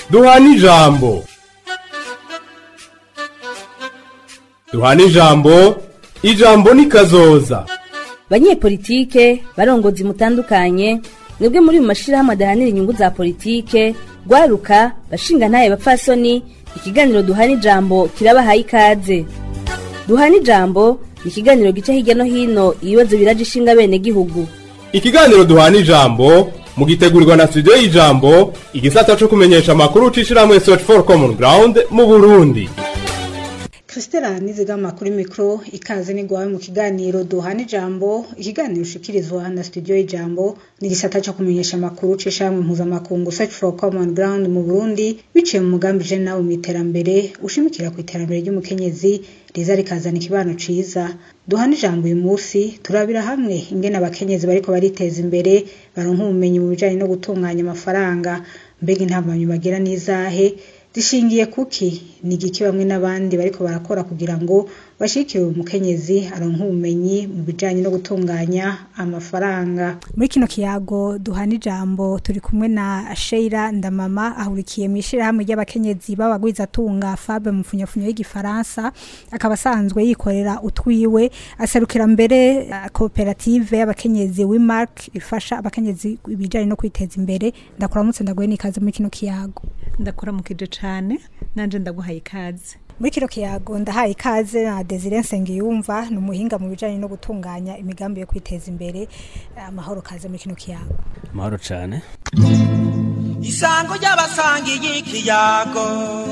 duhana ijambo duhana ijambo ijambo ni kazoza banyepolitike barongozi mutandukanye mwebwe muri mu mashirahamwe adahanira inyungu za politike rwaruka bashinga ntaye bapfasoni ikiganiro duhana ijambo kirabahaye ikaze duhana ijambo ni ikiganiro gica hirya no hino ibibazo biraje ishinga bene gihugu ikiganiro duhana ijambo mugitegurirwa na studio y'ijambo igisata co kumenyesha amakuru c'ishirahamwe search for common ground mu burundi Christela nizigama kuri mikro ikaze nigwawe mu kiganiro duhana ijambo ikiganiro ushikirizwa na studio y'ijambo ni gisata cyo kumenyesha amakuru c'ishamwe mpuzamakungu search for common ground mu Burundi biciye mu mugambi je nawe mu iterambere ushimikira ku iterambere ry'umukenyezi riza rikazana ikibano ciza duhana ijambo uyu munsi turabira hamwe ingene abakenyezi bariko bariteza imbere baronka ubumenyi mu bijanye no gutunganya amafaranga mbega intambanyi bagira n'izahe zishingiye kuki ni igiki bamwe n'abandi bariko barakora kugira ngo bashikire umukenyezi aronka ubumenyi mu bijanye no gutunganya amafaranga muri kino kiyago duhana ijambo turi kumwe na Sheila Ndamama ahurikiye mu ishirahamwe ry'abakenyezi b'abagwizatunga Fabe mu funyafunyo y'igifaransa akaba asanzwe yikorera utwiwe aserukira mbere uh, koperative y'abakenyezi Wimark ifasha abakenyezi ibijanye no kwiteza imbere ndakuramutse ndaguhe n'ikaze muri kino kiyago ndakuramukije cane nanje ndaguhaye ikaze muri kino kiyago ndahaye ikaze na Desire Nsengiyumva ni umuhinga mu bijanye no gutunganya imigambi yo kwiteza imbere amahoro kaze muri kino kiyago amahoro cane isango ry'abasangiye ikiyago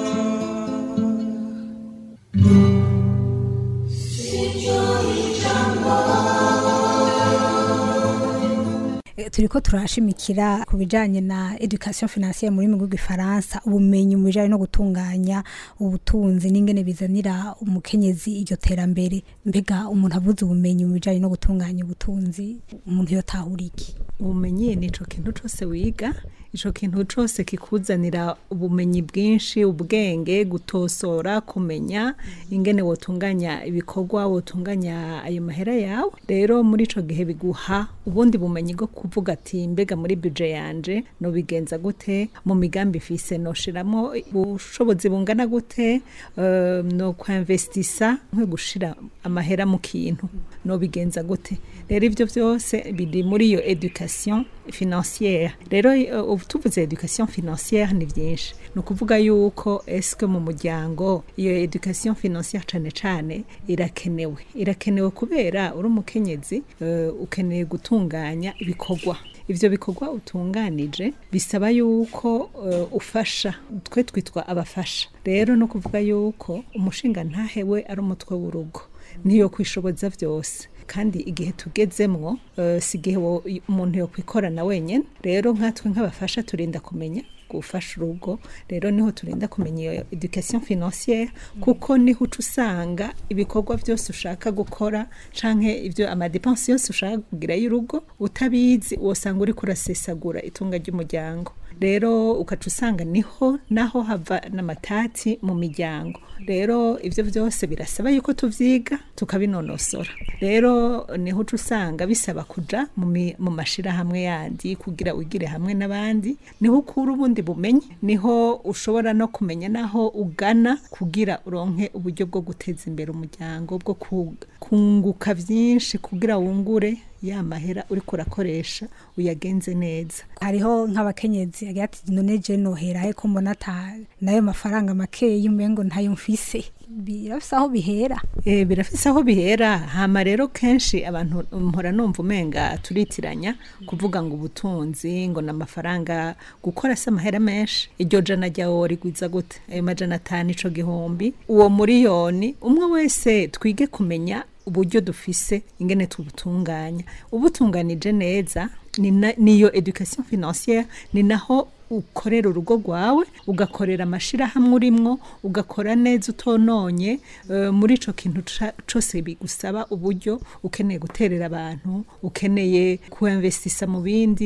turiko turashimikira ku bijanye na education financière muri mu gifaransa ubumenyi mu bijanye no gutunganya ubutunzi n'ingene bizanira umukenyezi iryo terambere mbega umuntu avuze ubumenyi mu bijanye no gutunganya ubutunzi umuntu yotahura iki ubumenyi nico kintu cose wiga ico kintu cose kikuzanira ubumenyi bwinshi ubwenge gutosora kumenya ingene wotunganya ibikorwa wotunganya ayo mahera yawe rero muri ico gihe biguha ubundi bumenyi bwo kuvuga ati mbega muri budget yanje no bigenza gute mu migambi fise no shiramo ubushobozi bungana gute uh, no kwinvestisa nko gushira amahera mu kintu no bigenza gute rero ivyo vyose biri muri iyo education financière rero uh, tuvuze education financière ni byinshi ni ukuvuga yuko eske mu muryango iyo education financière cane cane irakenewe irakenewe kubera uri umukenyezi uh, ukeneye gutunganya ibikorwa ivyo bikorwa utunganije bisaba yuko uh, ufasha twe twitwa abafasha rero no kuvuga yuko umushinga ntahewe ari umutwe w'urugo niyo kwishoboza vyose kandi igihe tugezemwo uh, si igihe umuntu yo kwikorana wenyene rero nkatwe nk'abafasha turinda kumenya gufasha urugo rero niho turinda kumenya iyo education financière kuko niho uca usanga ibikorwa byose ushaka gukora canke ivyo amadepense yose ushaka kugira y'urugo utabizi wosanga uriko urasesagura itunga ry'umuryango rero ukaca usanga niho naho hava n'amatati mu miryango rero ivyo vyose birasaba yuko tuvyiga tukabinonosora rero niho uca usanga bisaba kuja mu mashirahamwe yandi kugira wigire hamwe n'abandi niho ukura ubundi bumenyi niho ushobora no kumenya naho ugana kugira uronke uburyo bwo guteza imbere umuryango bwo kunguka vyinshi kugira wungure ya mahera uriko urakoresha uyagenze neza hariho nk'abakenyezi agira ati none je nohera he ko mbona ata nayo mafaranga makeyi umengo ntayo mfise birafise aho bihera e, birafise aho bihera hama rero kenshi abantu mpora numva umenga turitiranya kuvuga ngo ubutunzi ngo n'amafaranga gukora se amahera menshi iryo jana ryawe rigwiza gute ayo majana atanu ico gihumbi uwo muriyoni umwe wese twige kumenya uburyo dufise ingene tubutunganya ubutunganije neza niyo education financière ni naho ukorera urugo rwawe ugakorera amashirahamwe urimwo ugakora neza utononye uh, muri ico kintu cose bigusaba uburyo ukeneye guterera abantu ukeneye kuinvestisa mu bindi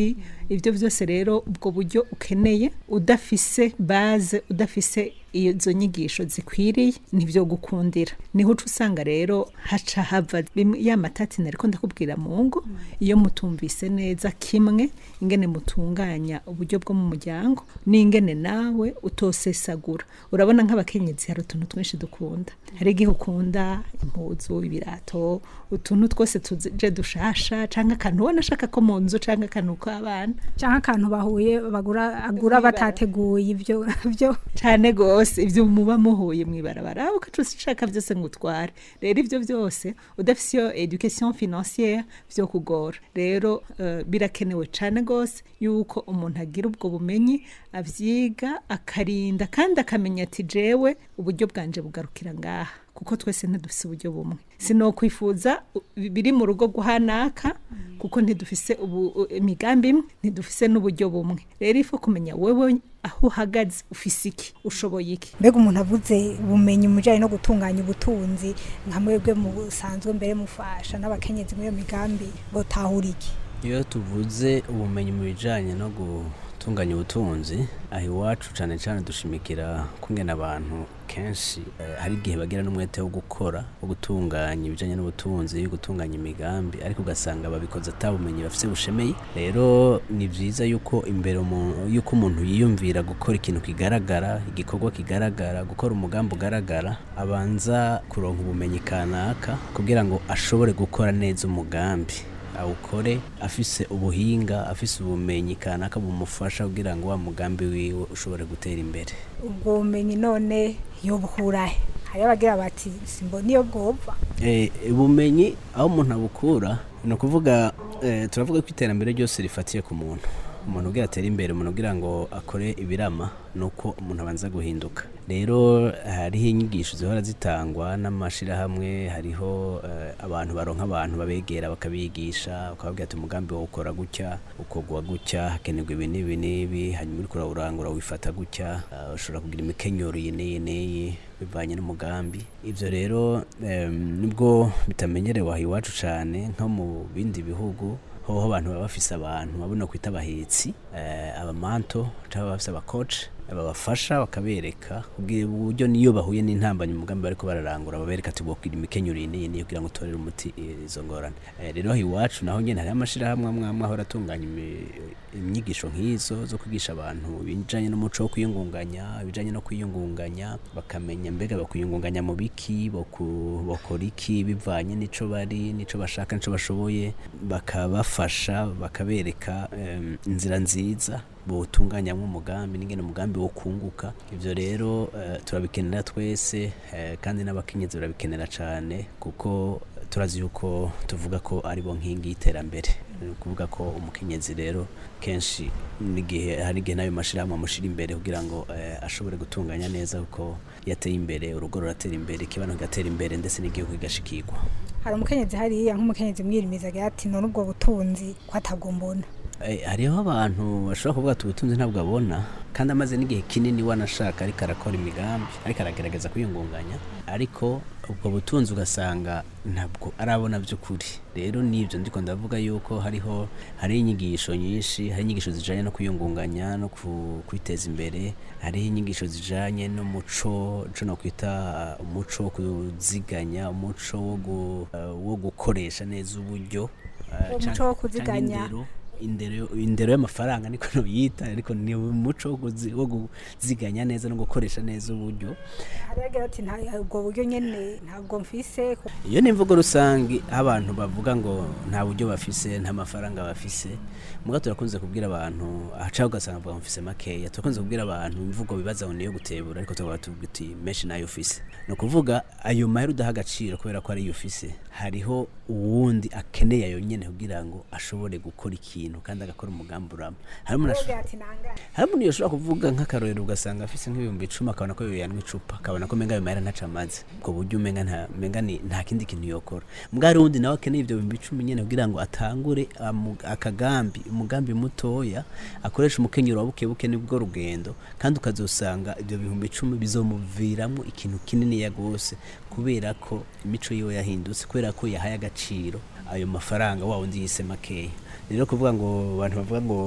ibyo byose rero ubwo buryo ukeneye udafise baze udafise izo nyigisho zikwiriye nibyo gukundira niho uca usanga rero haca hava bimwe- ya matati nariko ndakubwira mu ngo iyo mutumvise neza kimwe ingene mutunganya uburyo bwo mu muryango n'ingene nawe utosesagura urabona nk'abakenyezi hari utuntu twinshi dukunda hari igihe ukunda impuzu ibirato utuntu twose tuje dushasha canke akantu ubona ashaka ko mu nzu canke akantu k'abana cyangwa akantu bahuye bagura agura batateguye ibyo byo cyane gose ibyo muba muhuye mwibarabara ukaca ushaka byose ngo utware rero ibyo byose udafise iyo education financière byo kugora rero eh, birakenewe cyane gose yuko umuntu agira ubwo bumenyi avyiga akarinda kandi akamenya ati jewe uburyo bwanje bugarukira ngaha kuko twese ntidufise uburyo bumwe sinokwifuza u- biri mu rugo guhanaka kuko ntidufise ubu u- imigambi imwe ntidufise n'uburyo bumwe rero ifu kumenya wewe aho uhagaze ufise iki ushoboye iki mbega umuntu avuze ubumenyi mu bijyanye no gutunganya ubutunzi nka mwebwe musanzwe mbere mufasha n'abakenyezi muri iyo migambi botahura iki iyo tuvuze ubumenyi mu bijyanye no gutunganya ubutunzi aha iwacu cyane cyane dushimikira kungena abantu kenshi eh, hari igihe bagira n'umwete wo gukora wo gutunganya ibijyanye n'ubutunzi gutunganya imigambi ariko ugasanga babikoze atabumenyi bafite bushemeye rero ni byiza yuko imbere umu- yuko umuntu yiyumvira gukora ikintu kigaragara igikorwa kigaragara gukora umugambi ugaragara abanza kuronka ubumenyi kanaka kugira ngo ashobore gukora neza umugambi awukore afise ubuhinga afise ubumenyi kanaka bumufasha kugira ngo wa mugambi wiwe ushobore gutera imbere ubwo bumenyi none yobuhurahe hariyo abagira bati simbona iyo bwova Eh, ubumenyi aho umuntu abukura ni ukuvuga eh, turavuga ko iterambere ryose rifatiye ku muntu umuntu ugira atere imbere umuntu ugira ngo akore ibirama ni uko umuntu abanza guhinduka rero hariho inyigisho zihora zitangwa n'amashyirahamwe hariho eh, abantu baronka abantu babegera bakabigisha bakababwira ati umugambi wo ukora gutya ukogwa gutya hakenerwa ibi n'ibi n'ibi hanyuma uriko urawurangura wifata gutya eh, ushobora kugira imikenyero iyi n'iyi n'iyi bivanye n'umugambi ibyo rero em, nubwo bitamenyerewe aha iwacu cyane nko mu bindi bihugu hoho abantu baba bafise abantu babona kwita abahetsi eh, abamanto cyangwa bafise abakoci babafasha bakabereka kugira uburyo niyo bahuye n'intambanyi umugambi bariko bararangura babereka ati bwokwira imikenyero iyi n'iyi n'iyi kugira ngo utorere umuti izo ngorane Eh, rero aha iwacu naho nyene hariho amashirahamwe amwe amwe ahora atunganya imi- inyigisho nk'izo zo kwigisha abantu ibijanye n'umuco wo kwiyungunganya ibijanye no kwiyungunganya bakamenya mbega bakwiyungunganya mu biki boku- bokora iki bivanye n'ico bari n'ico bashaka n'ico bashoboye bakabafasha bakabereka em, inzira nziza butunganyamo umugambi n'ingene umugambi wo kunguka ivyo rero eh, turabikenera twese eh, kandi n'abakenyezi barabikenera cane kuko turazi yuko tuvuga ko ari bo nkingi y'iterambere ni ukuvuga ko umukenyezi rero kenshi n'igihe hari igihe n'ayo mashirahamwe amushira imbere kugira ngo eh, ashobore gutunganya neza kuko yateye imbere urugo ruratera imbere ikibano kigatera imbere ndetse n'igihugu kigashikirwa hari umukenyezi hariya nk'umukenyezi mwirimiza agira ati none ubwo butunzi ko atabwo mbona Eh, hariho abantu bashobora kuvuga ati ubutunzi ntabwo abona kandi amaze n'igihe kinini wanashaka ariko arakora imigambi ariko aragerageza kwiyungunganya ariko ubwo butunzi ugasanga ntabwo arabona by'ukuri rero nibyo ndiko ndavuga yuko hariho hari inyigisho nyinshi hari inyigisho zijanye no kwiyungunganya no ku- kwiteza imbere hariho inyigisho zijanye n'umuco ico no kwita uh, umuco wo kuziganya umuco wo gu- uh, wo gukoresha neza uburyo uh, Umuco canke- wo canke kuziganya. indero indero indero y'amafaranga niko noyita ariko ni umuco wo kuzi- wo kuziganya neza no gukoresha neza uburyo hariyo agira ati "Nta- ubwo buryo nyene ntabwo mfise iyo ni imvugo rusange aho abantu bavuga ngo nta buryo bafise nta mafaranga bafise muga turakunze kubwira abantu ahacaho ugasanga bavuga ngo mfise makeya turakunze kubwira abantu imvugo bibaza ngo niyo gutebura ariko tukavuga tuvuga uti menshi nayo ufise ni ukuvuga ayo mahera udaha agaciro kubera ko ariyo ufise hariho uwundi akeneye ayo nyene kugira ngo ashobore gukora ikintu kandi agakora umugambi urama hari umuntu asho- agira ati nangane hari umuntu yoshobora kuvuga nk'akarorero ugasanga afise nk'ibihumbi icumi akabona ko yoyanwa icupa akabona ko menga ayo mahera ntaco amaze ubwo buryo umenga nta menga ni nta kindi kintu yokora mbwa hari uwundi nawe akeneye ivyo bihumbi icumi nyene kugira ngo atangure amu- akagambi umugambi mutoya akoresha umukenyero wa bukebuke nibwo rugendo kandi ukazosanga ivyo bihumbi icumi bizomuviramwo ikintu kininiya gose kubera ko imico yiwe yahindutse kubera ko yahaye agaciro ayo mafaranga wa wundi yise makeya rero kuvuga ngo abantu bavuga ngo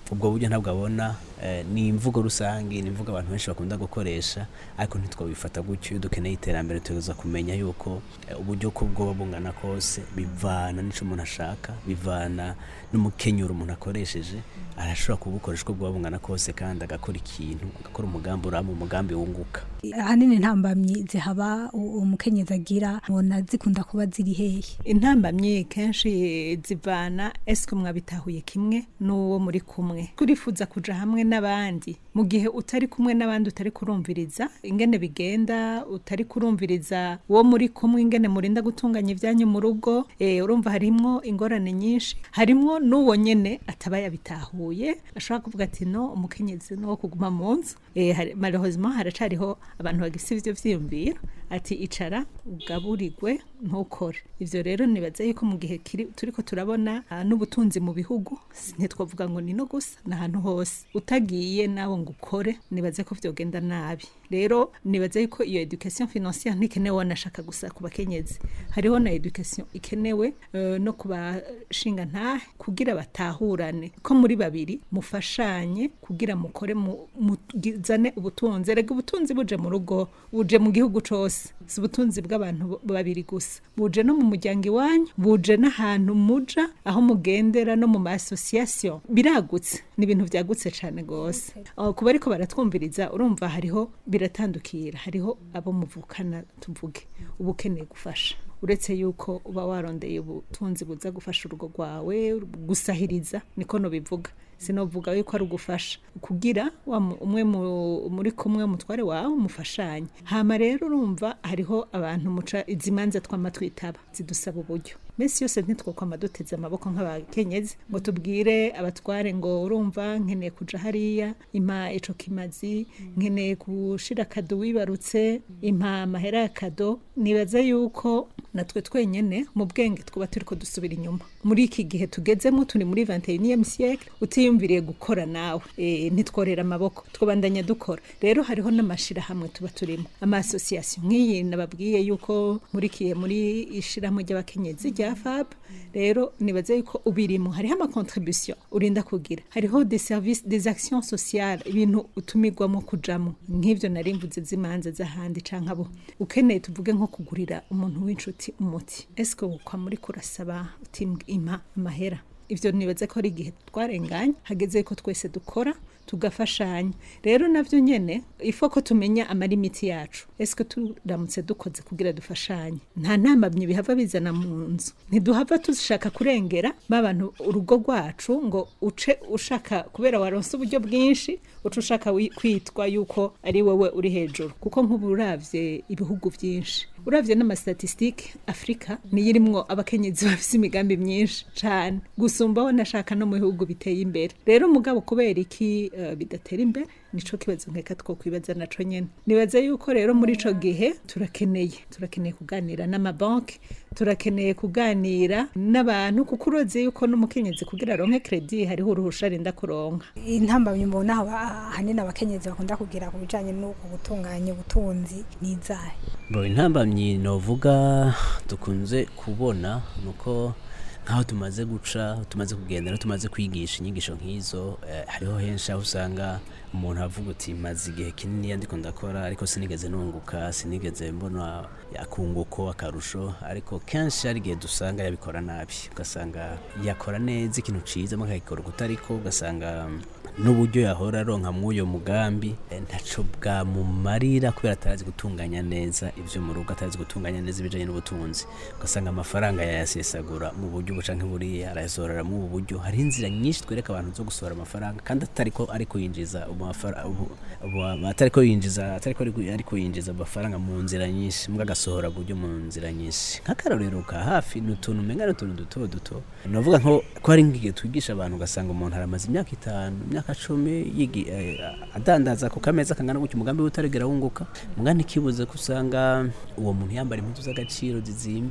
ubwo buryo ntabwo abona eh, ni imvugo rusange ni imvugo abantu benshi bakunda gukoresha ariko ntitwabifata gutyo iyo dukeneye iterambere tuza kumenya yuko eh, uburyo ko bwoba bungana kose bivana n'ico umuntu ashaka bivana n'umukenyuro umuntu akoresheje arashobora kubukoresha uko bwoba bungana kose kandi agakora ikintu agakora umugambi urama umugambi wunguka ahanini intambamyi zihaba u- umukenyezi agira ubona zikunda kuba ziri hehe intambamyi kenshi zivana esike mwabitahuye kimwe n'uwo muri kumwe turifuza kuja hamwe n'abandi mu gihe utari kumwe n'abandi utari kurumviriza ingene bigenda utari kurumviriza uwo muri kumwe ingene murinda gutunganya ibyanyu mu rugo eh, urumva harimwo ingorane nyinshi harimwo n'uwo nyene ataba yabitahuye ashobora kuvuga ati no umukenyezi no wo kuguma mu nzu eh, hari- malheureusement haracariho abantu bagifite ivyo vyiyumviro ati icara ugaburirwe ntukore ivyo rero nibaza yuko mu gihe kiri turiko turabona ah, n'ubutunzi mu bihugu si- ntitwavuga ngo ni no gusa ni ahantu hose utagiye nawe ngo ukore nibaze ko vyogenda nabi rero nibaza yuko iyo education financière ntikenewe wanashaka gusa ku bakenyezi hariho na education ikenewe eh, no ku bashinga ntahe kugira batahurane ko muri babiri mufashanye kugira mukore mu- mugizane ubutunzi erega ubutunzi buje mu rugo buje mu gihugu cose si ubutunzi bw'abantu bo- babiri gusa buje no mu muryango iwanyu buje n'ahantu muja aho mugendera no mu ma association biragutse ni ibintu vyagutse cane gose Aho kuba ariko baratwumviriza urumva hariho biratandukira hariho abo muvukana tuvuge uba ukeneye gufasha uretse yuko uba warondeye ubutunzi buza gufasha urugo rwawe gusahiriza niko nobivuga sinovuga yuko ari ugufasha kugira wa mu- umwe mu- muri kumwe umutware wawe mufashanye hama rero urumva hariho abantu muca izi manza twama twitaba zidusaba uburyo mesi yose ntitwokwama duteze amaboko nk'abakenyezi ngo tubwire abatware ngo urumva nkeneye kuja hariya impa ico kimazi nkeneye gushira kado wibarutse impa amahera ya kado nibaza yuko natwe twenyene mu bwenge twuba turiko dusubira inyuma muri iki gihe tugezemo turi muri 21e siècle utiyumviriye gukora nawe e, ntitworera amaboko twobandanya dukora rero hariho n'amashirahamwe tuba turimo ama association nk'iyi nababwiye yuko murikiye muri ishirahamwe ry'abakenyezi rya FAB rero nibaze yuko ubirimo hariho ama contribution urinda kugira hariho des services des actions sociales ibintu utumirwamo kujamo nk'ivyo nari mvuze z'imanza z'ahandi canke abo ukeneye tuvuge nko kugurira umuntu w'inshuti umuti eske ukwa muri kurasaba uti impa amahera ivyo nibaze ko ari igihe twarenganye hageze ko twese dukora tugafashanya rero navyo nyene ifo ko tumenya amalimiti yacu eske turamutse dukoze kugira dufashanye nta ntambamye bihava bizana mu nzu ntiduhava dushaka kurengera babantu urugo rwacu ngo uce ushaka kubera waronse uburyo bwinshi uca ushaka wi- kwitwa yuko ari wowe uri hejuru kuko nk'ubu uravye ibihugu vyinshi uravye n'amastatistike afurika niyo irimwo abakenyezi bafise imigambi myinshi cane gusumbaho nashaka no mu bihugu biteye imbere rero mugabo kubera iki eh, bidatera imbere nico kibazo nkeka two kwibaza naco nyene nibaza yuko rero muri ico gihe turakeneye turakeneye kuganira n'amabanki turakeneye kuganira n'abantu kuko uroze yuko n'umukenyezi kugira aronke kredi hariho uruhusha arinda kuronka intambamyi mbona aba- ahanini abakenyezi bakunda kugira ku bijanye n'uko gutunganya ubutunzi n'izahe Bro, intambamyi novuga dukunze kubona nuko nkaho tumaze guca tumaze kugenda no tumaze kwigisha inyigisho nk'izo eh, hariho henshi aho usanga umuntu avuga uti maze igihe kinini ndiko ndakora ariko sinigeze nunguka sinigeze mbona akunguko akarusho ariko kenshi hari igihe dusanga yabikora nabi ugasanga yakora neza ikintu ciza mukagikora kutariko ugasanga n'uburyo yahora aronka mw'uyo mugambi eh, ntaco bwamumarira kubera atarazi gutunganya neza ivyo mu rugo atarazi gutunganya neza ibijanye n'ubutunzi ugasanga amafaranga yayasesagura mu buryo buca nk'iburiya arayasohorera mu ubu buryo hariho inzira nyinshi twereka abantu zo gusohora amafaranga kandi atariko ariko yinjiza umafara- ubu- ubu- atariko yinjiza atariko ariko- ariko yinjiza amafaranga mu nzira nyinshi mbwa agasohora buryo mu nzira nyinshi nk'akarorero ka hafi ni utuntu umenga ni utuntu duto duto navuga nko ko hari nk'igihe twigisha abantu ugasanga umuntu aramaze imyaka itanu imyaka cumi yigi eh, adandaza ku kameza kangana gutyo umugambi we utarigera wunguka mugani kibuze ko usanga uwo muntu yambara impuzu z'agaciro zizimbye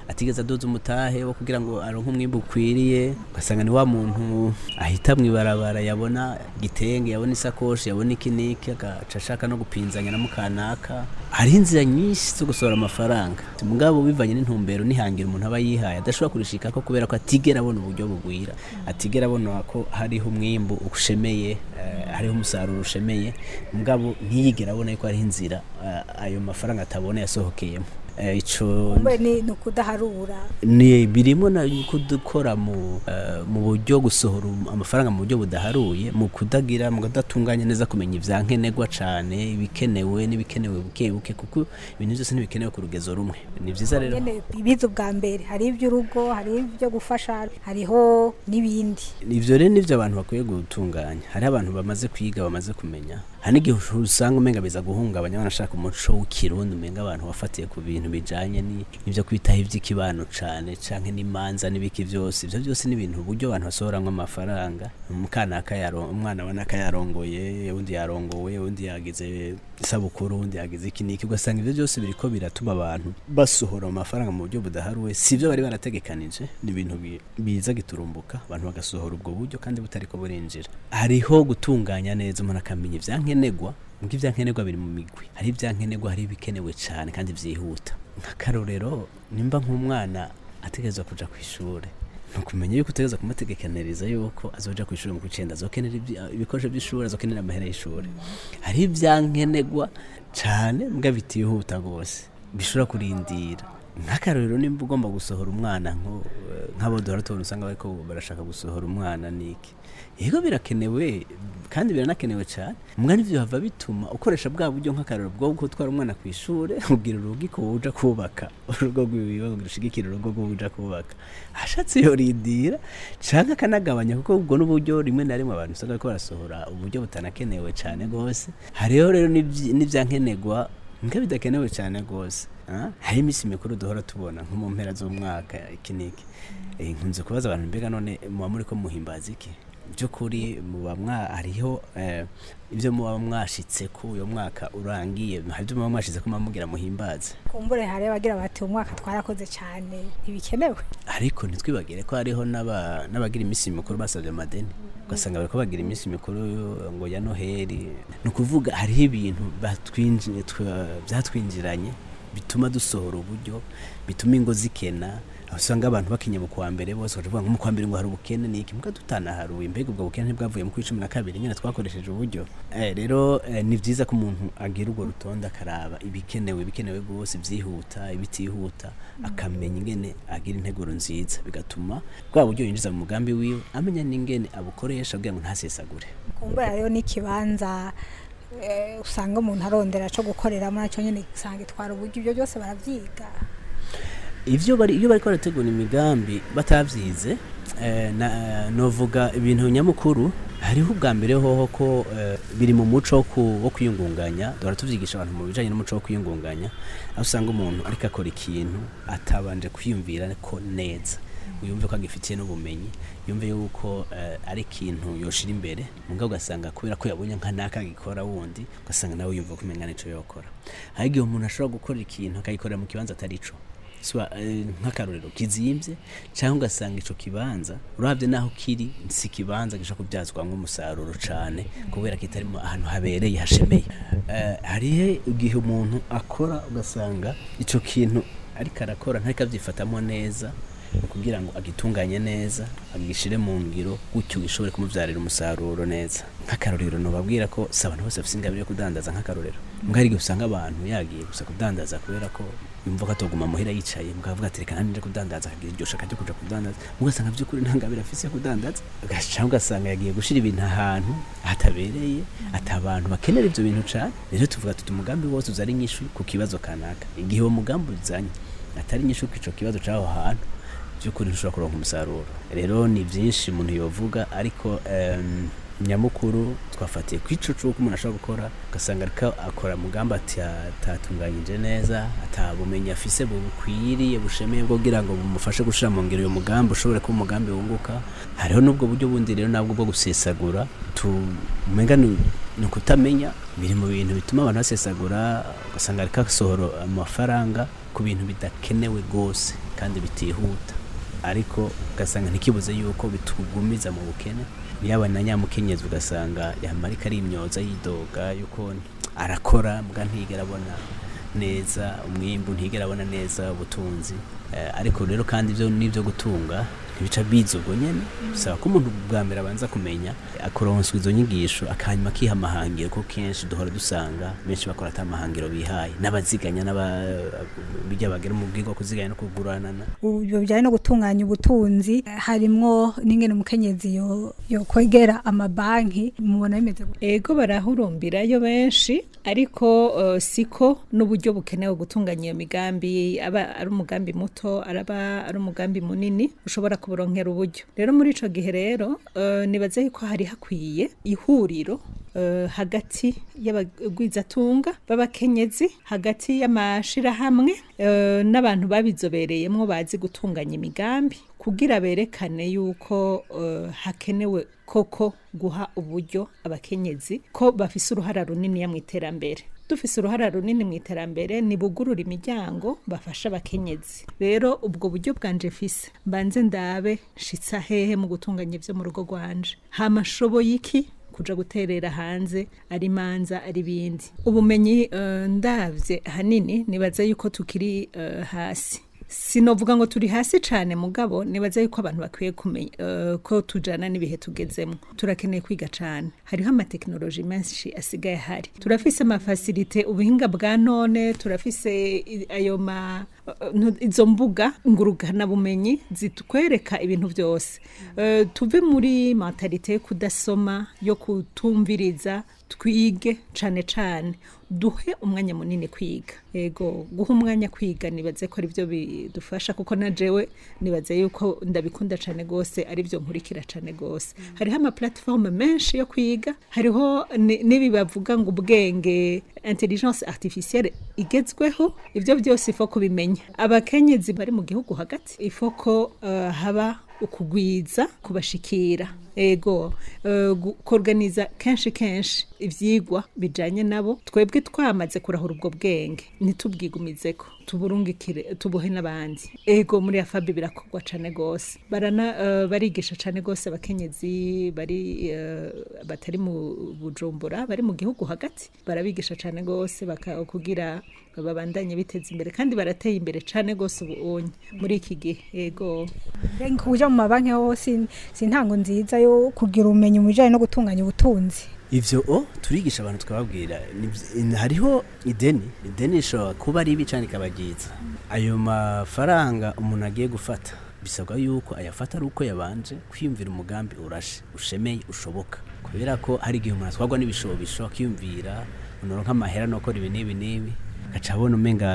atigeze adoza umutahe wo kugira ngo aronke umwimbu ukwiriye ugasanga ni wa muntu ahita mu ibarabara yabona igitenge yabona isakoshi yabona iki n'iki agaca ashaka no gupinzanya na mukanaka hari inzira nyinshi zo gusohora amafaranga mugabo bivanye n'intumbero nihangira umuntu aba yihaye adashobora kurishikako kubera ko atigera abona uburyo bugwira atigera abona ko hariho umwimbu ushemeye eh, hariho umusaruro ushemeye mugabo ntiyigera abona yuko hariho inzira eh, ayo mafaranga atabona yasohokeyemo Eh, ico kumbe ni ni ukudaharura ni birimo na kudukora mu eh, mu buryo gusohora um- amafaranga mu buryo budaharuye mu kudagira mu kudatunganya neza kumenya ivyankenerwa cane ibikenewe n'ibikenewe buke buke kuko ibintu byose ntibikenewe ku rugezo rumwe ni vyiza rero nyene ibiza ubwa mbere hari iby'urugo hari ibyo gufasha hariho n'ibindi ivyo rero nivyo abantu bakwiye gutunganya hariho abantu bamaze kwiga bamaze kumenya hari n'igihe usanga umenga biza guhungabanya banashaka umuco w'ikirundi umenga abantu bafatiye ku bintu bijanye ni- n'ivyo kwitaho ivy'ikibano cane canke n'imanza n'ibiki vyose ivyo byose ni ibintu uburyo abantu basohoramwo amafaranga umukanaka yaro- umwana abonaka yarongoye undi yarongowe undi yagize isabukuru undi yagize iki n'iki ugasanga ivyo byose biriko biratuma abantu basohora amafaranga mu buryo budaharuwe si ivyo bari barategekanije ni ibintu bi- biza giturumbuka abantu bagasohora ubwo buryo kandi butariko burinjira hariho gutunganya neza umuntu akamenya ivyankenerwa ngo ivyankenerwa biri mu migwi hari ivyankenerwa hari ibikenewe cane kandi vyihuta nk'akarorero nimba nk'umwana ategerezwa kuja kw'ishure nukumenya yuko utegereza kumutegekaniriza yuko azoja ku ishuri mu kwicenda azokenera ibyi- ibikoresho by'ishuri azokenera amahera y'ishuri hari ivyankenerwa cane mbwa bitihuta rwose bishobora kurindira nk'akarorero nimba ugomba gusohora umwana nko eh, nk'abo duhora tubona usanga bariko barashaka gusohora umwana niki yego birakenewe kandi biranakenewe cyane mbwa nivyo hava bituma ukoresha bwa buryo nk'akarorero bwo gutwara umwana ku ishure ubwira urugi ko uja kubaka urugo rwiwe kugira ushigikire urugo rw'uja kubaka ashatse yorindira canke akanagabanya kuko ubwo n'uburyo rimwe na rimwe abantu usanga bariko barasohora uburyo butanakenewe cane rwose hariho rero n'ivyi- n'ivyankenerwa mbwa bidakenewe cyane rwose ah? hari iminsi mikuru duhora tubona nko mu mpera z'umwaka iki n'iki Eh, nkunze kubaza abantu mbega none muba muri ko muhimbaza iki by'ukuri muba mwa hariho eh, ibyo muba mwashitse ko uyo mwaka urangiye hari ibyo muba mwashitse ko muba mugira muhimbaze kumbure hari abagira bati umwaka twarakoze cyane ntibikenewe ariko ntitwibagire ko hariho n'aba- n'abagira iminsi mikuru basabye amadeni ugasanga bariko bagira iminsi mikuru ngo ya noheli ni ukuvuga hariho ibintu batwinji- twa- byatwinjiranye bituma dusohora uburyo bituma ingo zikena aho usanga abantu bakinye mu kwa mbere bose bakavuga ngo mu kwa mbere ngo hari ubukene niki mbwa tutanaharuye mbega ubwo bukene ntibwavuye mu kwicumi na kabiri nyine twakoresheje uburyo eh, rero eh, ni vyiza ko umuntu agira urwo rutonde akaraba ibikenewe ibikenewe rwose byihuta ibitihuta akamenya ingene agira integuro nziza bigatuma bwa buryo yinjiza mu mugambi wiwe amenya n'ingene abukoresha kugira ngo ntasesagure kumbura rero n'ikibanza eh, usanga umuntu arondera cyo gukoreramo nacyo nyine usanga itwara uburyo ibyo byose baravyiga ivyo bari iyo bariko barategura imigambi batavyize eh, na- novuga ibintu nyamukuru hariho ubwa mbere hoho ko eh, biri mu muco wo ku- wo kwiyungunganya duhora tuvyigisha abantu mu bijanye n'umuco wo kwiyungunganya aho usanga umuntu ariko akora ikintu atabanje kwiyumvira ko neza yumve ko agifitiye n'ubumenyi yumve yuko eh, ari ikintu yoshira imbere mugabo ugasanga kubera ko yabonye nka naka agikora wundi ugasanga nawe yumva ko umenga nico yokora hari igihe umuntu ashobora gukora ikintu akagikorera mu kibanza atari co Swa, eh, nk'akarorero kizimvye cyangwa ugasanga ico kibanza uravye naho kiri si kibanza gishobora kubyazwamwo umusaruro cane kubera kitari mu ahantu habereye hashemeye Eh, hariho igihe umuntu akora ugasanga ico kintu ariko arakora ntariko avyifatamo neza ni kugira ngo agitunganye neza agishire mu ngiro gutyo gishobore kumuvyarira umusaruro neza nk'akarorero nobabwira ko si abantu bose bafise ingabire yo kudandaza nk'akarorero mbwa hari igihe usanga abantu yagiye gusa kudandaza kubera ko yumva ko atoguma muhira yicaye mukavuga ati reka nanjye nje kudandaza akagira iryo shaka ryo kuja kudandaza mugasanga by'ukuri nta ngabire afise yo kudandaza ugaca ugasanga yagiye gushira ibintu ahantu hatabereye ati abantu bakenera ivyo bintu cane rero tuvuga tuti umugambi wose uza ari nyishu ku kibazo kanaka igihe uwo mugambi uzanye atari nyishu ku ico kibazo c'aho hantu by'ukuri ntushobora kuronka umusaruro rero ni byinshi umuntu yovuga ariko em, nyamukuru twafatiye ku ico c'uko umuntu ashobora gukora ugasanga ariko akora mugambi ati atatunganyije neza atabumenyi afise bukwiriye bushemeye bwo kugira ngo bumufashe gushira mu ngiro uyo mugambi ushobore kuba umugambi wunguka hariho n'ubwo buryo bundi rero nabwo bwo gusesagura tumenga ni ni ukutamenya biri mu bintu bituma abantu basesagura ugasanga ariko asohora amafaranga ku bintu bidakenewe rwose kandi bitihuta ariko ugasanga ntikibuze yuko bitugumiza mu bukene yaba na nyamukenyezi ugasanga yamarika ari imyoza yidoga yuko arakora mbwa ntigera abona neza umwimbu ntigera abona neza ubutunzi Eh, ariko rero kandi ibyo n'ibyo gutunga ntibica biza ubwo nyene bisaba ko umuntu bwa mbere abanza kumenya akoronswa izo nyigisho akanyuma akiha amahangiro ko kenshi duhora dusanga benshi bakora ata mahangiro bihaye n'abaziganya n'abijya bagera mu bwigo kuziganya no kuguranana ibyo bijyanye no gutunganya ubutunzi harimwo n'ingene umukenyezi yo yo kwegera amabanki mubona bimeze gute ego barahurumbirayo benshi ariko uh, siko n'uburyo bukenewe gutunganya iyo migambi aba ari umugambi muto araba ari umugambi munini ushobora kuburonkera uburyo rero muri ico gihe rero uh, nibaze yuko hari hakwiye ihuriro uh, hagati y'abagwizatunga b'abakenyezi hagati y'amashirahamwe uh, n'abantu babizobereyemwo bazi gutunganya imigambi kugira berekane yuko uh, hakenewe koko guha uburyo abakenyezi ko bafise uruhara runini mu iterambere dufise uruhara runini mu iterambere nibugurura imiryango bafasha abakenyezi rero ubwo buryo bwanje fise mbanze ndabe nshitsa hehe mu gutunganya ivyo mu rugo rwanje hama nshoboye iki kuja guterera hanze ari manza ari bindi ubumenyi uh, ndavye hanini nibaza yuko tukiri uh, hasi sinovuga ngo turi hasi cyane mugabo nibaza yuko abantu bakwiye kumenya uh, ko tujana n'ibihe tugezemo turakeneye kwiga cyane hariho amateknoloji menshi asigaye hari turafise amafasilite ubuhinga bwa none turafise i- ayo ma uh, izo mbuga ngurugana bumenyi zitwereka ibintu byose uh, tuve muri mentalite yo kudasoma yo kutumviriza twige cane cane duhe umwanya munini kwiga ego guha umwanya kwiga nibaze ko aribyo bidufasha kuko na jewe nibaze yuko ndabikunda cane gose aribyo nkurikira cane gose hariho ama platform menshi yo kwiga hariho ni- n'ibi bavuga ngo ubwenge intelligence artificielle igezweho ibyo byose ifo kubimenya abakenyezi bari mu gihugu hagati ifo ko uh, haba ukugwiza kubashikira ego uh, kuorganiza kenshi kenshi ivyigwa bijanye nabo twebwe twamaze kurahura ubwo bwenge ntitubwigumizeko tuburungikire tubuhe n'abandi ego muri afabi birakorwa cane gose barana uh, barigisha cane gose abakenyezi bari uh, batari mu bujumbura bari mu gihugu hagati barabigisha cane gose baka- kugira babandanye biteza imbere kandi barateye imbere cane gose ubunye muri iki gihe ego Mbega kuja mu mabanki ho si si intango nziza yo kugira ubumenyi mu bijanye no gutunganya ubutunzi ivyo o turigisha abantu tukababwira ni vy- in- hariho ideni ideni rishobora kuba ribi cane ikaba ryiza ayo mafaranga umuntu agiye gufata bisabwa yuko ayafata ari uko yabanje kwiyumvira umugambi urashe ushemeye ushoboka kubera ko hari igihe umuntu atwarwa n'ibishobisho akiyumvira unoronka amahera nokora ibi n'ibi n'ibi gaca abona umenga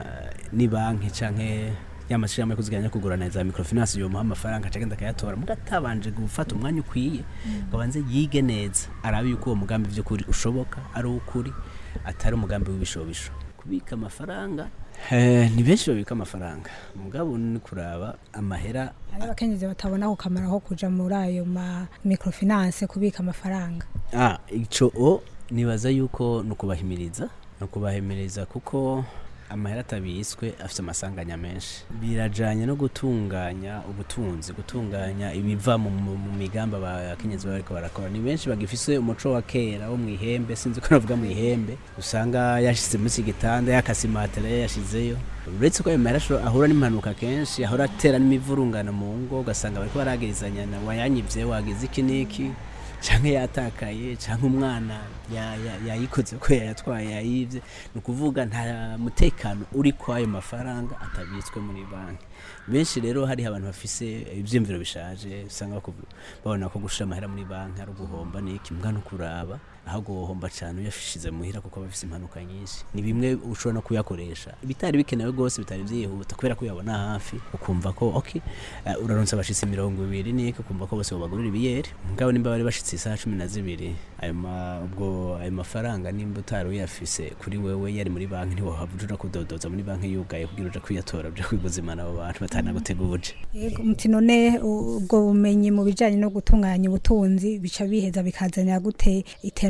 ni banki canke y'amashirahamwe yo kuziganya no kugurana za microfinance yomuha amafaranga acagenda akayatora muga atabanje gufata umwanya ukwiye ngo abanze yige neza arabe yuko uwo mugambi vy'ukuri ushoboka ari uw'ukuri atari umugambi w'ibishobisho kubika amafaranga eh, ni benshi babika amafaranga mugabo ni kuraba amahera hari abakenyezi batabona ku kamaro ko kuja muri ayo ma microfinance kubika amafaranga ah ico o nibaza yuko ni ukubahimiriza ni ukubahimiriza kuko amahera atabiswe afite amasanganya menshi birajanye no gutunganya ubutunzi gutunganya ibiva mu, mu, mu migambi abakenyezi baba bariko barakora ni benshi bagifise umuco wa kera wo mw'ihembe sinzi ko navuga mw'ihembe usanga yashize munsi y'igitanda yakase imatera yashizeyo uretse ko ayo mahera asho- ahura n'impanuka kenshi ahora atera n'imivurungano mu ngo ugasanga bariko baragirizanya na wayanyivye wagize iki n'iki canke yatakaye canke umwana ya- ya- yayikoze ko yayatwaye yayivye ni ukuvuga nta mutekano uri kwa ayo mafaranga atabitswe muri banki benshi rero hariho abantu bafise ivyiyumviro bishaje usanga bakuvu- babona ko gushira amahera muri banki ari uguhomba niki mbwa no kuraba ahubwo wohomba cane uyashize muhira kuko aba afise impanuka nyinshi ni bimwe ushobora no kuyakoresha ibitari bikenewe rwose bitari vyihuta kubera ko uyabona hafi ukumva ko okay uh, uraronse abashitsi mirongo ibiri niki ukumva ko bose bobagurira ibiyeri mugabo nimba bari bashitse isaha cumi na zibiri ayo ma- ubwo ayo mafaranga nimba utari uyafise kuri wewe yari muri banki ntiwohava uja kudodoza muri banki yugaye kugira uja kwiyatora uja kwiguzimana abo bantu batanaguteguje Yego, muti none u- ubwo bumenyi mu bijanye no gutunganya ubutunzi bica biheza bikazanira gute iterambere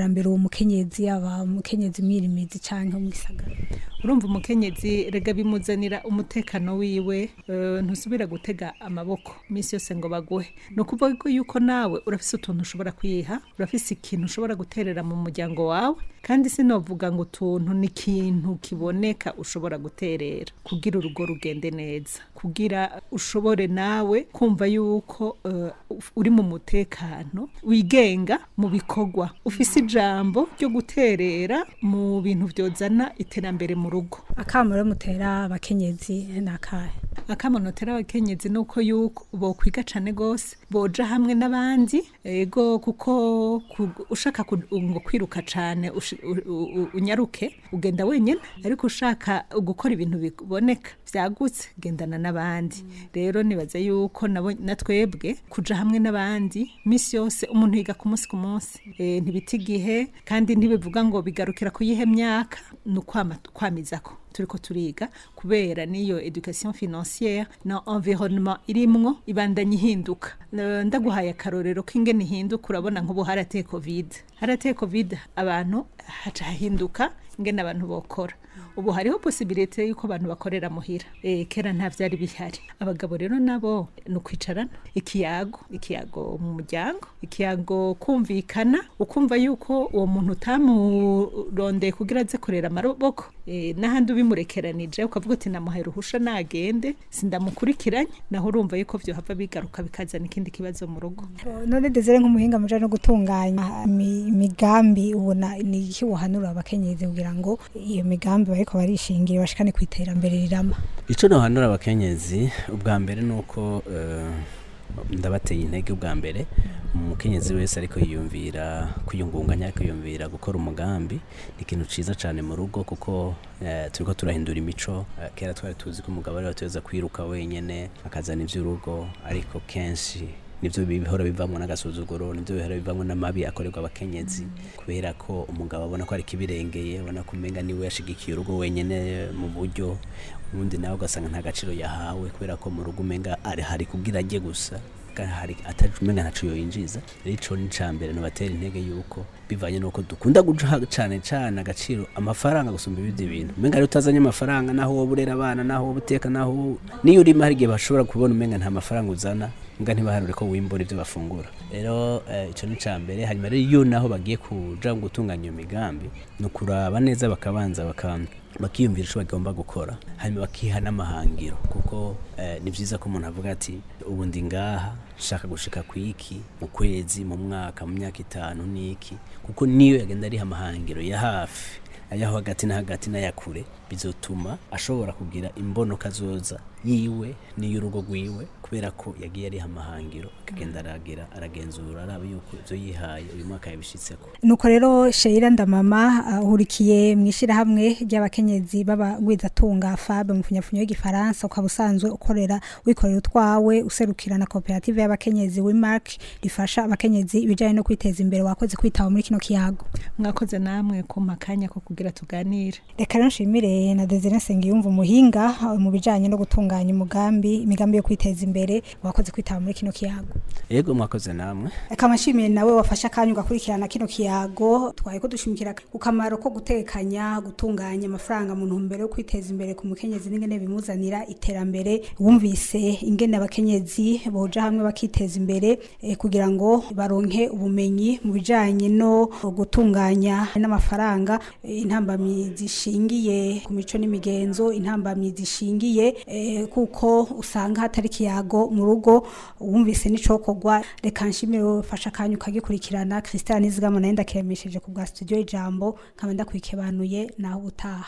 iterambere uwo mukenyezi aba umukenyezi mwirimizi canke mu gisagara urumva umukenyezi rega bimuzanira umutekano wiwe eh, ntusubira gutega amaboko iminsi yose ngo baguhe ni ukuvuga ko yuko nawe urafise utuntu ushobora kwiha urafise ikintu ushobora guterera mu muryango wawe kandi sinovuga ngo utuntu ni ikintu kiboneka ushobora guterera kugira urugo rugende neza kugira ushobore nawe kumva yuko eh, uri mu mutekano wigenga mu bikorwa ufise ijambo ryo guterera mu bintu vyozana iterambere mu rugo akamo rero mutera abakenyezi nakahe akamonotera abakenyezi nuko yuko bokwiga cane gose boja hamwe n'abandi ego kuko ku- ushaka ku- ngo kwiruka cane ushi- u- u- unyaruke ugenda wenyene ariko ushaka gukora ibintu biboneka vyagutse gendana n'abandi rero nibaza yuko nabo natwebwe kuja hamwe n'abandi misi yose umuntu yiga ku munsi ku munsi e, ntibita igihe kandi ntibivuga ngo bigarukira kuyihe myaka ni ukwama kwamizako turiko turiga kubera niyo education financière na environnement irimwo ibandanya ihinduka Eh, ndaguhaye akarorero k'ingene ihinduka urabona nk'ubu harateye covid harateye covid abantu haca hahinduka ingene abantu bokora ubu hariho posibilite yuko abantu bakorera muhira e, kera nta vyari bihari abagabo rero nabo ni ukwicarana ikiyago ikiyago mu muryango ikiyago kumvikana ukumva yuko uwo muntu utamurondeye kugira aze kurera amaboko e, n'ahandi ubimurekeranije ukavuga uti namuhaye uruhusha nagende sindamukurikiranye naho urumva yuko vyohava bigaruka bikazana ikindi kibazo mu rugo none desire nk'umuhinga muja no gutunganya imi- imigambi ubona ni iki wohanura abakenyezi kugira ngo iyo migambi bariko barishingira bashikane ku iterambere rirama icyo nahanura abakenyezi ubwa mbere ni uko eh, ndabateye intege ubwa mbere umukenyezi wese ariko yiyumvira kwiyungunganya ariko yiyumvira gukora umugambi ni ikintu ciza cyane mu rugo kuko eh, turiko turahindura imico Eh, kera twari tuzi ko umugabo ari watuza kwiruka wenyene akazana ivy'urugo ariko kenshi nivyo bihora bivamwo n'agasuzuguro nivyo bihora bivamwo n'amabi akorerwa abakenyezi kubera ko umugabo abona ko ari kibirengeye abona ko umenga niwe yashigikiye urugo wenyene mu buryo ubundi nawe ugasanga nta gaciro yahawe kubera ko mu rugo umenga ari hari kugira ajye gusa kandi hari ataje umenga ntaco yoyinjiza rero ico ni ca mbere nobatera intege yuko bivanye nuko dukunda guha cane cane agaciro amafaranga gusumba ibindi bintu umenga rero utazanye amafaranga naho woba urera abana naho woba uteka naho woba- niyo urima hari igihe bashobora kubona umenga nta mafaranga uzana mbwa ntibaharure ko wimbura ibyo bafungura rero eh, ico ni ca mbere hanyuma rero iyo naho bagiye kuja gutunganya iyo migambi ni ukuraba neza bakabanza baka bakiyumvira icyo bagomba gukora hanyuma bakiha n'amahangiro kuko eh, ni byiza ko umuntu avuga ati ubu ndi ngaha nshaka gushika ku iki mu kwezi mu mwaka mu myaka itanu n'iki kuko niyo yagenda ariha amahangiro ya hafi ayaho hagati na hagati n'aya kure bizotuma ashobora kugira imbono kazoza yiwe n'iy'urugo rwiwe kubera ko yagiye ariha amahangiro akagenda aragira aragenzura araba yuko ibyo yihaye uyu mwaka yabishitseko nuko rero sheira ndamama ahurikiye mu ishyirahamwe ry'abakenyezi b'abagwizatunga fabe mu funyafunyo y'igifaransa ukaba usanzwe ukorera wikorera utwawe userukira na koperative y'abakenyezi wimark rifasha abakenyezi ibijyanye no kwiteza imbere wakoze kwitaba muri kino kiyago mwakoze namwe kumpa akanya ko kugira tuganire reka rero nshimire na desire nsengiyumva umuhinga uh, mu bijyanye no gutunganya umugambi imigambi yo kwiteza imbere wakoze kwitaba muri kino kiyago yego mwakoze namwe reka amashimire nawe wafashe akanya ugakurikirana kino kiyago twaye ko dushimikira ku kamaro ko gutekanya gutunganya amafaranga mu ntumbero yo kwiteza imbere ku mukenyezi n'ingene bimuzanira iterambere wumvise ingene abakenyezi boja hamwe bakiteza imbere eh, kugira ngo baronke ubumenyi mu bijanye no gutunganya n'amafaranga eh, intambamyi zishingiye ku mico n'imigenzo intambamyi zishingiye eh, kuko usanga hatari ikiyago mu rugo wumvise n'icokorwa reka nshimire wowe ufashe akanya ukagikurikirana christian nizigama nayo ndakiremesheje ku bwa studio ijambo nkaba ndakwikebanuye naho ubutaha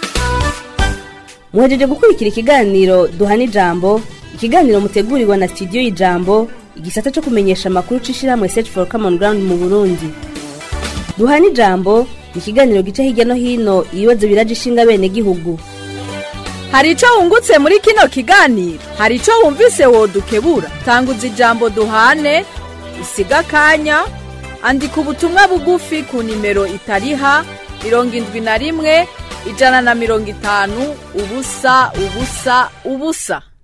muhejeje gukurikira ikiganiro duhana ijambo ikiganiro mutegurirwa na studio y'ijambo igisata cyo kumenyesha amakuru c'ishirahamwe search for common ground mu burundi duhana ijambo ni ikiganiro gica hirya no hino ibibazo biraje ishinga bene gihugu hari icyo wungutse muri kino kiganiro hari icyo wumvise wodukebura tanguza ijambo duhane usiga akanya andika ubutumwa bugufi ku nimero itariha mirongo indwi na rimwe ijana na mirongo itanu ubusa ubusa ubusa